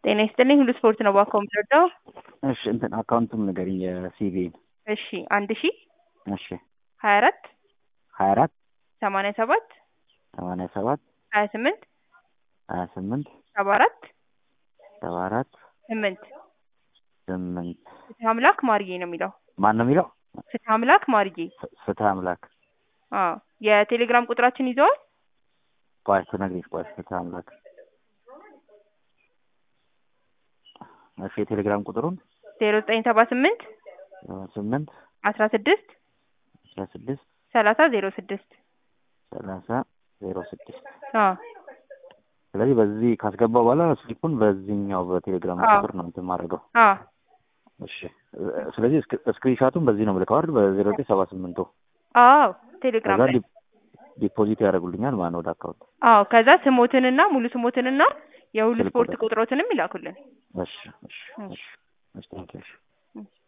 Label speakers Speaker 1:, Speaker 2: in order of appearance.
Speaker 1: ጤና ይስጥልኝ ሁሉ ስፖርት ነው ባኮ የምረዳው።
Speaker 2: እሺ እንትን አካውንቱም ንገሪኝ የሲቪን
Speaker 1: እሺ አንድ ሺ
Speaker 2: እሺ
Speaker 1: ሀያ አራት
Speaker 2: ሀያ አራት
Speaker 1: ሰማንያ ሰባት
Speaker 2: ሰማንያ ሰባት
Speaker 1: ሀያ ስምንት
Speaker 2: ሀያ ስምንት
Speaker 1: ሰባ አራት
Speaker 2: ሰባ አራት
Speaker 1: ስምንት
Speaker 2: ስምንት
Speaker 1: ፍትህ አምላክ ማርዬ ነው የሚለው።
Speaker 2: ማን ነው የሚለው?
Speaker 1: ፍትህ አምላክ ማርዬ።
Speaker 2: ፍ- ፍትህ አምላክ
Speaker 1: አዎ የቴሌግራም ቁጥራችን ይዘዋል።
Speaker 2: ቆይ ትነግሪኝ ቆይ ፍትህ አምላክ እሺ የቴሌግራም ቁጥሩን
Speaker 1: ዜሮ ዘጠኝ ሰባ ስምንት
Speaker 2: ስምንት
Speaker 1: አስራ ስድስት
Speaker 2: አስራ ስድስት
Speaker 1: ሰላሳ ዜሮ ስድስት
Speaker 2: ሰላሳ ዜሮ ስድስት
Speaker 1: አዎ
Speaker 2: ስለዚህ በዚህ ካስገባው በኋላ ስሊፑን በዚህኛው በቴሌግራም
Speaker 1: አዎ።
Speaker 2: ቁጥር ነው እንትን ማድረገው
Speaker 1: አዎ
Speaker 2: እሺ እ- ስለዚህ ስክሪንሻቱን በዚህ ነው የምልከው አይደል በዜሮ ዘጠኝ ሰባ ስምንቱ
Speaker 1: አዎ ቴሌግራም
Speaker 2: ከዛ
Speaker 1: ላይ
Speaker 2: ዲ- ዲፖዚት ያደርጉልኛል ማለት ነው ወደ አካውንት
Speaker 1: አዎ ከዛ ስሞትንና ሙሉ ስሞትንና የሁሉ
Speaker 2: ስልክ
Speaker 1: ስፖርት
Speaker 2: ቁጥር።
Speaker 1: ቁጥሮትንም ይላኩልን።
Speaker 2: እሺ እሺ እሺ እሺ ቴንኪው እሺ